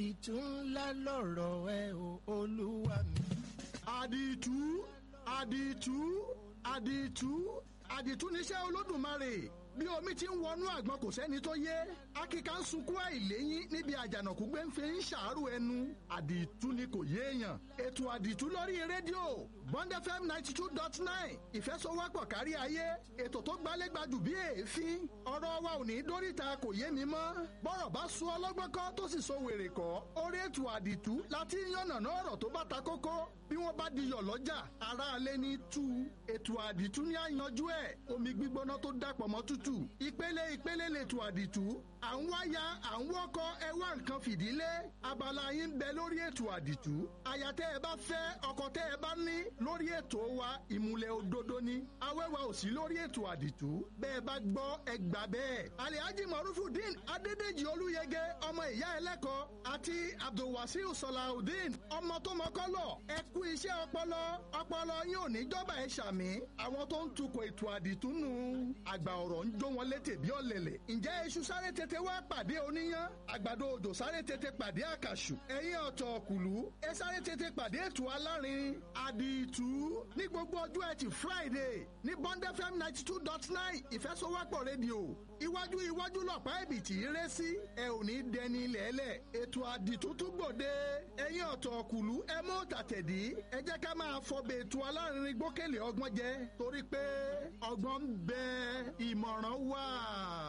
àdìtú ńlá lọ̀rọ̀ ẹ o olúwa mi. àdìtú àdìtú àdìtú àdìtú níṣẹ́ olódùmarè bí omi ti ń wọnú àgbọn kò sẹ́ni tó yé akíka ń sunkún àìléyìn níbi àjànàkú gbé ń fi ń ṣàárò ẹnu àdìtú ni kò yéèyàn ètò àdìtú lórí rédíò bond fm ninety two dot nine ìfẹsọwọ́pọ̀ kárí ayé ètò tó gbálégbajù bí èéfín ọ̀rọ̀ wa ò ní dóríta kò yé mi mọ́ bọ́rọ̀ bá sún ọlọ́gbọ́n kọ́ tó sì so wèrè kọ́ orí ètò àdìtú láti yànnàná ọ̀rọ̀ tó bá ta kókó bí wọ́n bá di yọ̀ lọ́jà aráalé ní tú ètò àdìtú ní àyànjú ẹ̀ omi gbígbóná tó dàpọ̀ mọ́ tútù ìpele ìpele lètò àdìtú à ń wáyà à ń wọ́kọ́ ẹ wá nǹkan fìdílé abala yín ń bẹ lórí ètò àdìtú àyà tẹ́ ẹ bá fẹ́ ọkọ tẹ́ ẹ bá ní lórí ètò wa ìmùlẹ̀ òdodo ni awẹ́wà ò sí lórí ètò àdìtú bẹ́ẹ̀ bá gbọ́ ẹ gbà bẹ́ẹ̀ alihaji marufudin adédèjì olúyẹgẹ ọmọ ìyá ẹlẹ́kọ̀ọ́ àti abdulwasiu salahudeen ọmọ tó mọ́kọ́lọ̀ ẹ kú iṣẹ́ ọpọlọ ọpọlọ yín ò ní jọba ẹ ṣàmì àwọn tó ń tukọ̀ ètò àdìtú nù àgbà ọ̀rọ̀ ń jó wọn létè bí ọ̀lẹ̀lẹ̀ ǹjẹ́ iṣu sáré tètè wá pàdé oníyán àgbàdo òjò sáré tètè pàdé àkàṣù ẹ̀yìn ọ̀tọ̀ ọ̀kùlú ẹ sáré tètè pàdé ètò alárin àdìtú ní gbogbo ọjọ́ ẹtì friday ní bond fm ninety two dot nine ìfẹsọwọ́pọ̀ rédíò iwájú iwájú lọ̀pá ẹ̀bìtì rẹ́ sí ẹ ò ní dẹni lẹ́lẹ̀ ètò àdìtú tún gbòde ẹ̀yìn ọ̀tọ̀ ọ̀kùlú ẹ mú tàtẹ̀dí ẹ jẹ́ ká máa fọbẹ̀ ètò alárin gbókèlè ọgbọ́n jẹ torí pé ọgbọ́n ń bẹ ìmọ̀ràn wà.